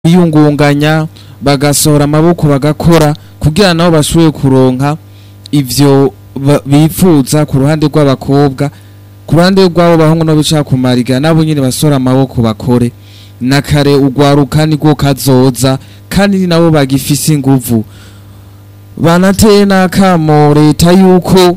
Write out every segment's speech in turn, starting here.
biyungunganya bagasohora amaboko bagakora kugira nabo bashoboye kuronka ivyo ba- bifuza ku ruhande rw'abakobwa ku ruhande rw'abo bahungu no bicara ku mariga nabo nyene basohora amaboko bakore na kare urwaruka nirwo kazoza kandi ni nabo bagifise inguvu banateye n'akamo leta yuko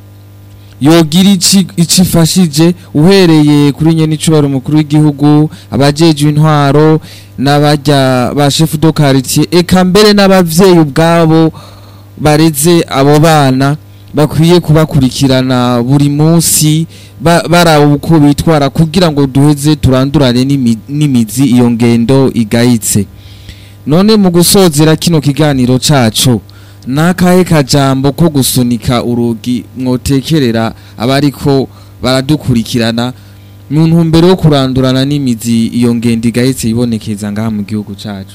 yogira ici ico ifashije uhereye kuri nyene icubahiro umukuru w'igihugu abajejwe intwaro n'abarya ba chef de quartier eka mbere n'abavyeyi ubwabo bareze abo bana bakwiye kubakurikirana buri munsi ba- baraba uko bitwara kugira ngo duheze turandurane n'imi- n'imizi iyo ngendo igayitse none mu gusozera kino kiganiro cacu nakahe kajambo ko gusunika urugi mwotekerera abariko baradukurikirana mu ntumbero yo kurandurana n'imizi iyo ngendo igahetse ibonekeza ngaha mu gihugu cacu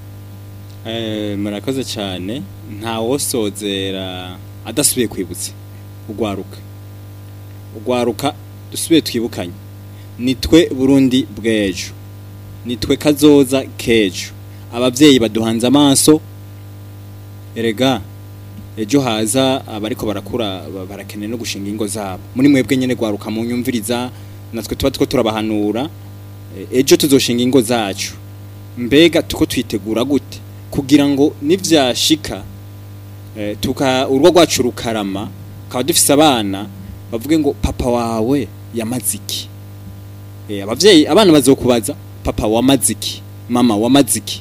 Eh, murakoze cyane ntawosozera adasubiye kwibutsa ugwaruka ugwaruka dusubiye twibukanye nitwe burundi bw'ejo nitwe kazoza k'ejo abavyeyi baduhanze amaso erega ejo haza abariko barakura ba- barakeneye no gushinga ingo zabo muri mwebwe nyene gwaruka mu nyumviriza natwe tuba two turabahanura Eh, ejo tuzoshinga ingo zacu mbega tuko twitegura gute kugira ngo nivyashika eh, tuka urugo rwacu rukarama kaba dufise abana bavuge ngo papa wawe yamaze iki eh, abavyeyi abana bazokubaza papa wamaze iki mama wamaze iki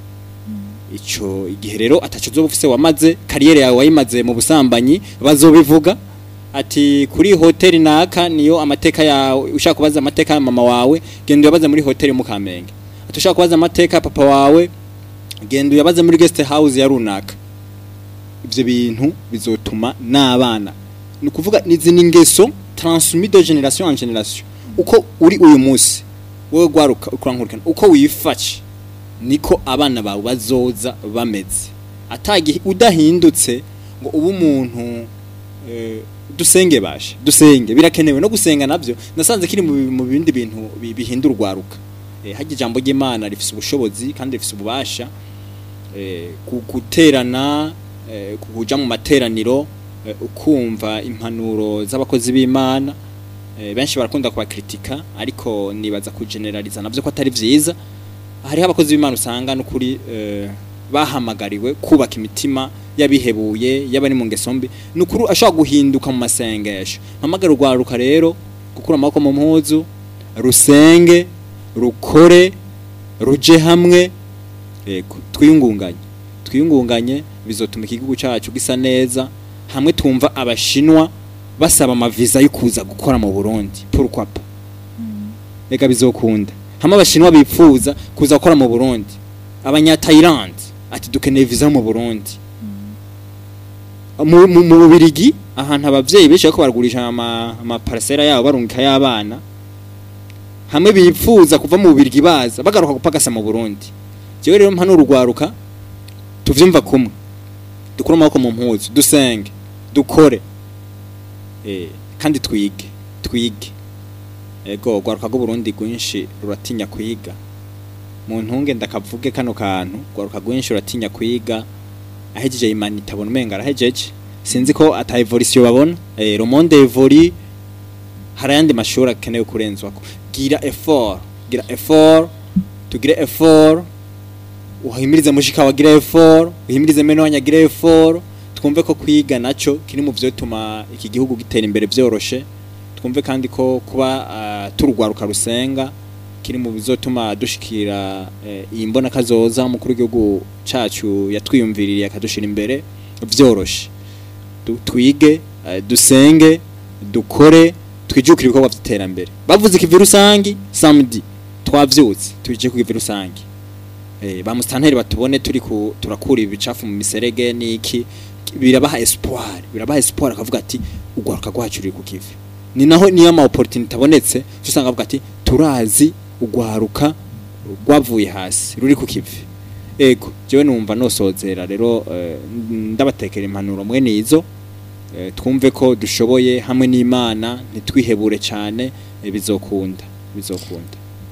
ico igihe rero ataco uzoba ufise wamaze kariyeri yawe wayimaze mu busambanyi bazobivuga ati kuri hoteli naka niyo amateka yawe ushaka kubaza amateka ya mama wawe genda uyabaze muri hoteli mu Kamenge ati ushaka kubaza amateka ya papa wawe genda uyabaze muri guest house ya runaka ivyo bintu bizotuma n'abana ni ukuvuga nizi ni ingeso transmis de generation en generation uko uri uyu munsi wowe gwaruka ukurankurikana uko wifashe niko abana bawe bazoza bameze atagihe udahindutse ngo ube umuntu eh, dusenge bashe dusenge birakenewe no gusenga navyo nasanze kiri mu bi- mu bindi bintu bi- bihindura urwaruka eh, harya ijambo ry'Imana rifise ubushobozi kandi rifise ububasha eh, ku- guterana eh, kuja mu materaniro eh, ukumva impanuro z'abakozi b'Imana eh, benshi barakunda kubakritika ariko nibaza kugeneraliza navyo ko atari vyiza hariho abakozi b'Imana usanga n'ukuri eh, bahamagariwe kubaka imitima yabihebuye yabari mu ngeso mbi nukuri ashobora guhinduka mu masengesho mpamagara urwaruka rero gukura amaboko mu mpuzu rusenge rukore ruje hamwe yego twiyungunganye twiyungunganye bizotuma igihugu cyacu gisa neza hamwe tumva abashinwa basaba amaviza yo kuza gukora mu Burundi pourquoi pas reka bizokunda hamwe abashinwa bipfuza kuza gukora mu Burundi abanya Thailand ati dukeneye visa mu Burundi mu mu- mu Bubirigi ahantu abavyeyi benshi bariko baragurisha ama ama parcela yabo barungika y'abana hamwe bipfuza kuva mu Bubirigi baza bagaruka gupagasa mu Burundi jewe rero mpano urugwaruka tuvyumva kumwe dukura amaboko mu mpuzu dusenge dukore eh kandi twige twige ego gwaruka rw'u Burundi rwinshi ruratinya kwiga mu ntunge ndakavuge kano kantu gwaruka rwinshi ruratinya kwiga ahejeje imana itabona umenga arahejeje sinzi ko ata evolution babona eh le monde évolue hari ayandi mashuri akenewe kurenzwako gira effort gira effort tugire effort uhimirize mushika wagira effort uhimirize meno wanyagira effort twumve ko kwiga naco kiri mu vyotuma iki gihugu gitera imbere vyoroshe twumve kandi ko kuba uh, turugwaruka rusenga kiri mu bizotuma dushikira eh, iyi mbona kazoza umukuru w'igihugu cacu yatwiyumviririye akadushira imbere vyoroshe Du- twige eh, dusenge dukore twijukire ibikorwa vy'iterambere bavuze ikivi rusangi samedi twavyutse tuje ku kivi rusangi eh, ba mustanteri batubone turi ku turakura ibicafu mu miserege niki birabaha espoir birabaha espoir akavuga ati ugwaruka rwacu ruri ku kivi ni naho niyo ama opportunity abonetse usanga avuga ati turazi ugwaruka rwavuye hasi ruri ku kivi ego jewe numva nosozera rero eh, ndabatekera impanuro mwene izo eh, twumve ko dushoboye hamwe n'Imana ntitwihebure cyane eh, bizokunda bizokunda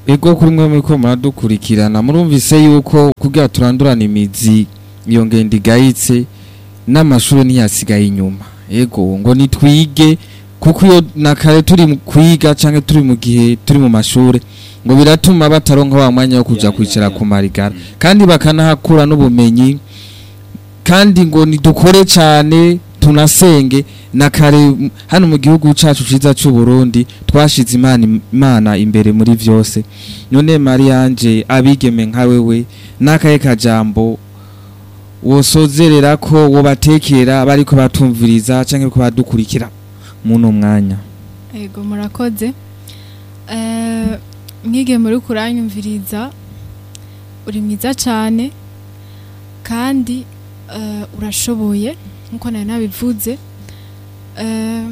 ego kuri mwe muriko muradukurikirana murumvise yuko kugira turandurana imizi iyo ngendo igayitse n'amashuri ntiyasigaye inyuma ego ngo nitwige kuko iyo na kare turi mu kwiga canke turi mu gihe turi mu mashure ngo biratuma bataronka wa mwanya wo kuja Ya, ya, kwicara ya. ku marigara Mm. kandi bakanahakura n'ubumenyi kandi ngo nidukore cane tunasenge na kare m- hano mu gihugu cacu ciza c'u Burundi twashize imana imana imbere muri vyose none Marianje abigeme nka wewe nakaye kajambo wosozerera ko wobatekera bariko batumviriza canke ko badukurikira muno mwanya Ego murakoze. Eh mwige muri kuranyumviriza uri mwiza cyane kandi eh, urashoboye nkuko nari nabivuze. Eh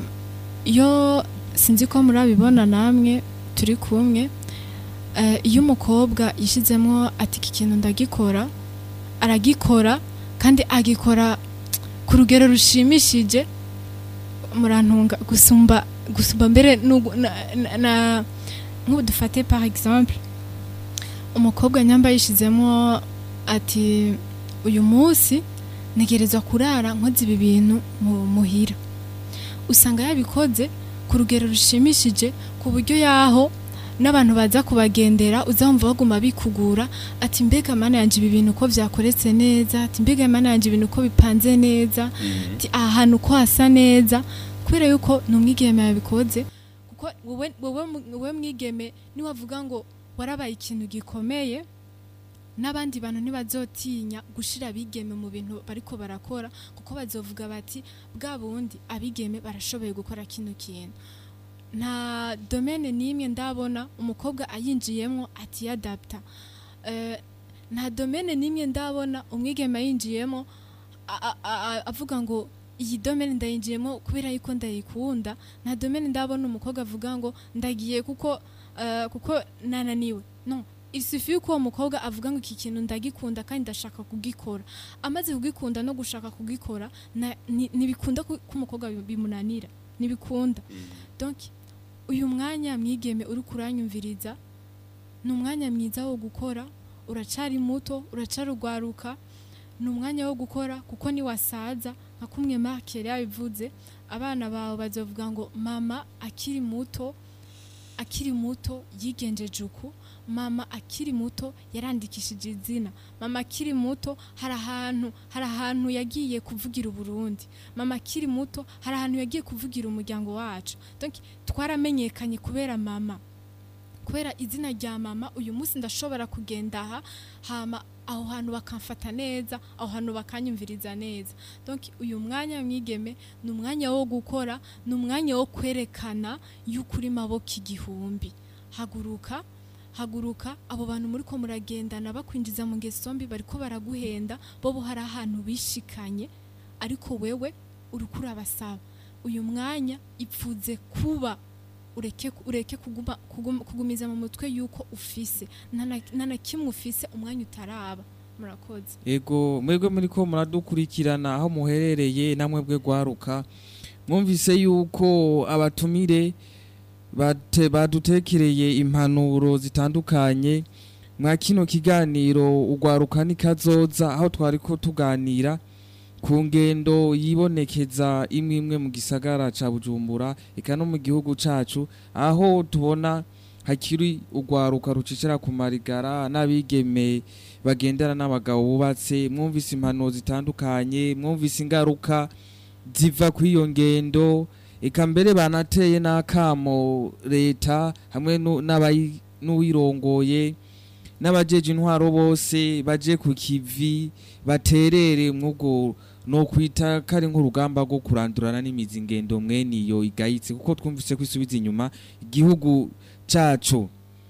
iyo sinzi ko murabibona namwe turi kumwe eh, iyo umukobwa yishizemo ati iki kintu ndagikora aragikora kandi agikora ku rugero rushimishije murantunga gusumba gusumba mbere nugu- na, na, na nk'ubu dufate par exemple umukobwa nyamba yishizemo ati uyu munsi ntegerezwa kurara nkoze ibi bintu mu muhira usanga yabikoze ku rugero rushimishije ku buryo yaho n'abantu baza kubagendera uzamva baguma bikugura ati mbega mana yanje ibi bintu uko vyakoretse neza ati mbega mana yanje ibintu uko bipanze neza ati aha hantu ko hasa neza kubera yuko ni umwigeme yabikoze kuko wowe wowe mu- wowe mwigeme niwavuga ngo warabaye ikintu gikomeye n'abandi bantu ntibazotinya gushira abigeme mu bintu bariko barakora kuko bazovuga bati bwa bundi abigeme barashoboye gukora kino kintu nta domene n'imwe ndabona umukobwa ayinjiyemo atiyadapta Eh, nta domene n'imwe ndabona umwigeme ayinjiyemo a- a- a- avuga ngo iyi domene ndayinjiyemo kubera yuko ndayikunda nta domene ndabona umukobwa avuga ngo ndagiye kuko eh, kuko nananiwe no isufi yuko uwo mukobwa avuga ngo iki kintu ndagikunda kandi ndashaka kugikora amaze kugikunda no gushaka kugikora na- ni- ntibikunda ko ko umukobwa bi- bimunanira ntibikunda donc uyu mwanya mwigeme uri kuranyumviriza ni umwanya mwiza wo gukora uracari muto uracari ugwaruka ni umwanya wo gukora kuko niwasaza nka kumwe Mark yari yabivuze abana bawe bazovuga ngo mama akiri muto akiri muto yigenjeje uku mama akiri muto yarandikishije izina mama akiri muto hari ahantu hari ahantu yagiye kuvugira uburundi mama akiri muto hari ahantu yagiye kuvugira umuryango wacu donc twaramenyekanye kubera mama kubera izina rya mama uyu munsi ndashobora kugenda aha hama aho hantu bakamfata neza aho hantu bakanyumviriza neza donc uyu mwanya mwigeme ni umwanya wo gukora ni umwanya wo kwerekana yuko uri maboko igihumbi haguruka haguruka abo bantu muri ko muragendana bakwinjiza mu ngeso mbi bariko baraguhenda bo bo hari ahantu bishikanye ariko wewe uriko urabasaba uyu mwanya ipfuze kuba ureke ureke kuguma, kuguma, kugumiza mu mutwe yuko ufise nta na- nta na kimwe ufise umwanya utaraba murakoze ego mwebwe muriko muradukurikirana aho muherereye namwe bwe gwaruka mwumvise yuko abatumire bate badutekereye impanuro zitandukanye mwa kino kiganiro ugwaruka nikazoza aho twariko tuganira ku ngendo yibonekeza imwe imwe mu gisagara ca Bujumbura eka no mu gihugu cacu aho tubona hakiri ugwaruka rucicira ku marigara n'abigeme bagendana n'abagabo bubatse mwumvise impanuro zitandukanye mwumvise ingaruka ziva kuri iyo ngendo eka mbere banateye n'akamo leta hamwe nu- n'abayi- n'uwirongoye n'abajeje intwaro bose baje ku kivi baterere mwubwo no kwita kari nk'urugamba rwo kurandurana n'imizi ngendo mwene iyo igayitse kuko twumvise ko isubiza inyuma igihugu cacu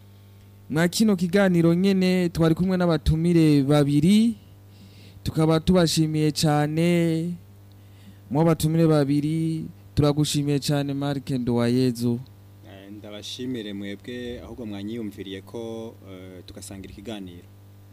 mwa kino kiganiro nyene twari kumwe n'abatumire babiri tukaba tubashimiye cyane mu batumire babiri turagushimiye cyane Mark Ndowayezu Eh, ndabashimire mwebwe ahubwo mwanyiyumviriye ko eh, tugasangira ikiganiro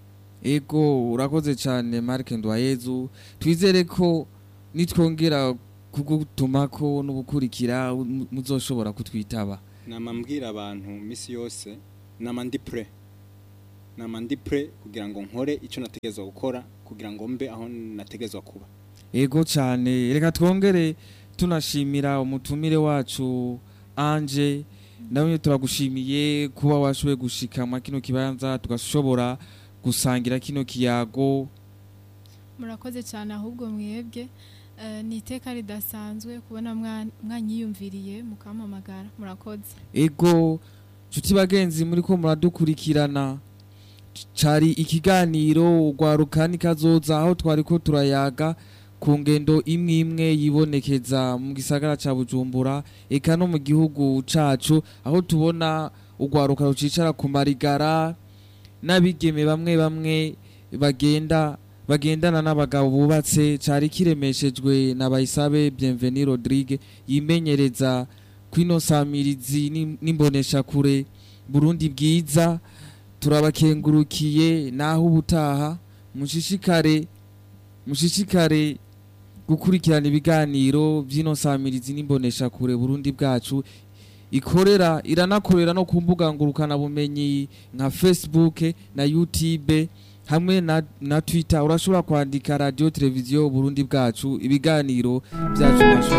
ego urakoze cyane Mark Ndowayezu twizere ko nitwongera kugutumako no gukurikira mu- muzoshobora kutwitaba nama mbwira abantu misi yose nama ndi pre nama ndi pre kugira ngo nkore icyo nategerezwa gukora kugira ngo mbe aho nategerezwa kuba ego cyane reka twongere tunashimira umutumire wacu anje nawe turagushimiye kuba washoboye gushika mwa kino kibanza tugashobora gusangira kino kiyago murakoze cyane ahubwo mwebwe Eh, ni iteka ridasanzwe kubona mwa- mwanyiyumviriye mukampamagara murakoze ego nshuti bagenzi muri ko muradukurikirana cari ikiganiro urwaruka nikazoza aho twari ko turayaga ku ngendo imwe imwe yibonekeza mu gisagara ca bujumbura eka no mu gihugu cacu aho tubona urwaruka rucicara ku marigara n'abigeme bamwe bamwe bagenda bagendana n'abagabo bubatse cari kiremeshejwe na bayisabe bienveni rodrigue yimenyereza kwino samirizi n'im- n'imboneshakure burundi bwiza turabakengurukiye naho ubutaha mushishikare mushishikare gukurikirana ibiganiro by'ino samirizi n'imboneshakure burundi bwacu ikorera iranakorera no ku mbuga ngurukanabumenyi nka facebook na youtube hamwe na, na twitter urashobora kwandika radio televiziyo burundi bwacu ibiganiro byacu